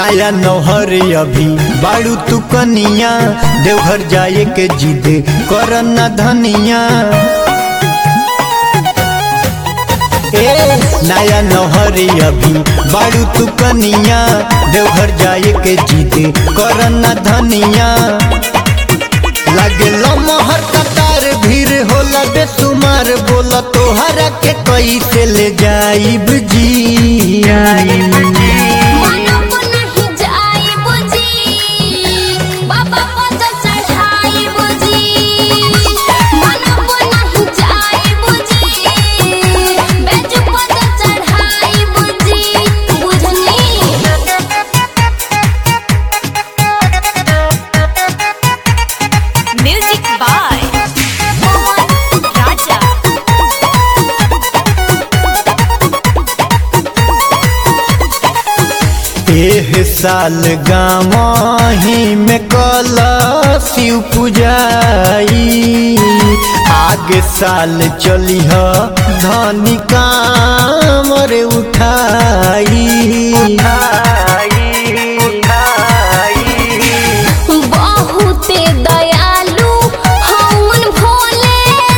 नया नौहर अभी बाड़ू तू कनिया देवघर जाए के जिद कर न धनिया ए नया नौहर अभी बाड़ू तू कनिया देवघर जाए के जिद कर न धनिया लगे लमहर कतार भीड़ होला बेसुमार बोला तोहरा के कैसे ले जाइब जी मनम नहीं जाई बुझी बाबा पद चढ़ाई बुझी मनम नहीं जाई बुझी बेज पद चढ़ाई बुझी बुझनी Music by Mohan Raja. एह साल गाँव ही में कल शिव पुजाई आगे साल चली ह धनी कामर उठाई बहुते दयालु हवन भोले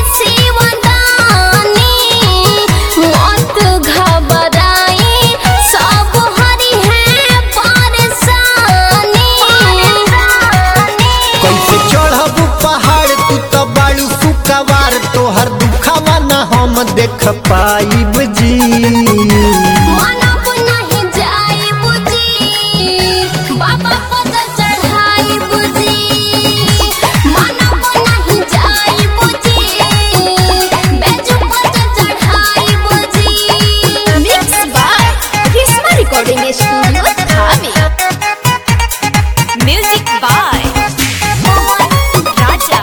शिवदानी मत घबराई सब हरि है परेशानी कैसे चढ़ब पहाड़ तू तो बाड़ू सुकवार तोहर दुखावा न हम देख पाइब जी मनब नहीं जाई बुझी बाबा पद चढ़ाई बुझी मनब नहीं जाई बुझी बेजू पद चढ़ाई बुझी Mixed by Risma Recording Studio, Dhami. Music by Mohan Raja.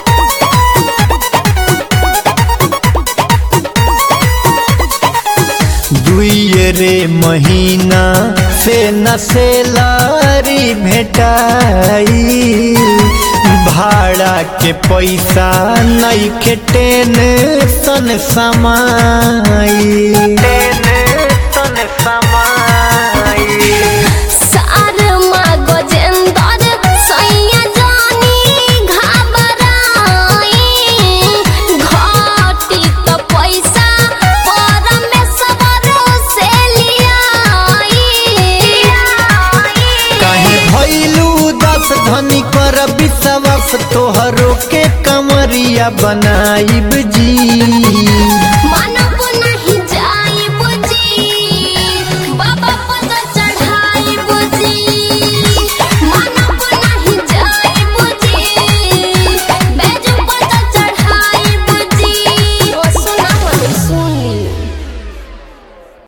दुइये रे महीना से न सेलारी भेटाई भाड़ा के पैसा नहीं के टेंशन समाई टेंशन समाई सारमा गजेंदर सैया जानी घबराई घटी तो पैसा परमेश्वर से लियाई काहे भइलू दस धनी कर विश्वास तोहरो के कमरिया बनाइब जी